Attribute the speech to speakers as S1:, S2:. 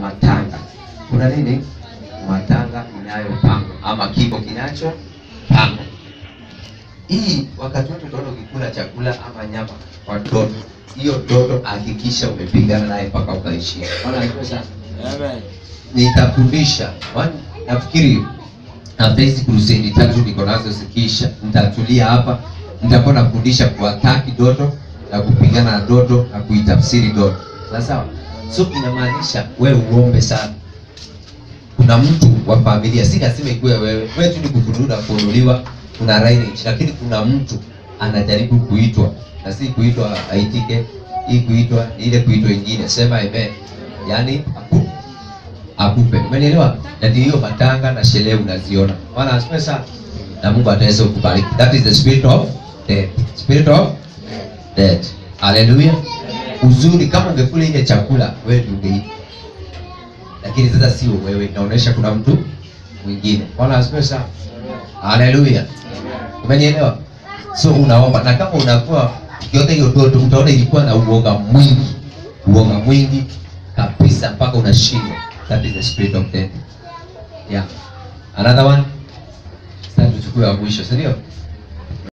S1: matanga. Kuna nini? Matanga inayopangwa ama kifo kinachopangwa. Hii wakati wote utaona ukikula chakula ama nyama kwa mtoto, hiyo mtoto hakikisha umepigana naye mpaka ukaishia. Bwana asifiwe sana. Nitafundisha One, nafikiri after hizi crusade tatu niko nazo zikisha, nitatulia hapa, nitakuwa nafundisha kuataki doto na kupigana na doto na kuitafsiri doto, sawa sawa. So inamaanisha wewe uombe sana. Kuna mtu wa familia, si lazima ikuwe wewe, wewe tu ni kufunuliwa kufunuliwa, kuna lineage, lakini kuna mtu anajaribu kuitwa na si kuitwa aitike, hii kuitwa ni ile kuitwa ingine, sema amen, yaani aku akupe. Umenielewa? Na ndio hiyo matanga na sherehe unaziona. Bwana asifiwe sana. Na Mungu ataweza kukubariki. That is the spirit of death. Spirit of death. Hallelujah. Uzuri kama ungekula ile chakula wewe ndio ungeishi. Lakini sasa sio wewe, inaonyesha kuna mtu mwingine. Bwana asifiwe sana. Hallelujah. Umenielewa? So unaomba na kama unakuwa ukiota hiyo ndoto utaona ilikuwa na uoga mwingi. Uoga mwingi kabisa mpaka unashindwa. That is the spirit of death. Yeah. Another one. Sasa tuchukue wa mwisho, si ndio?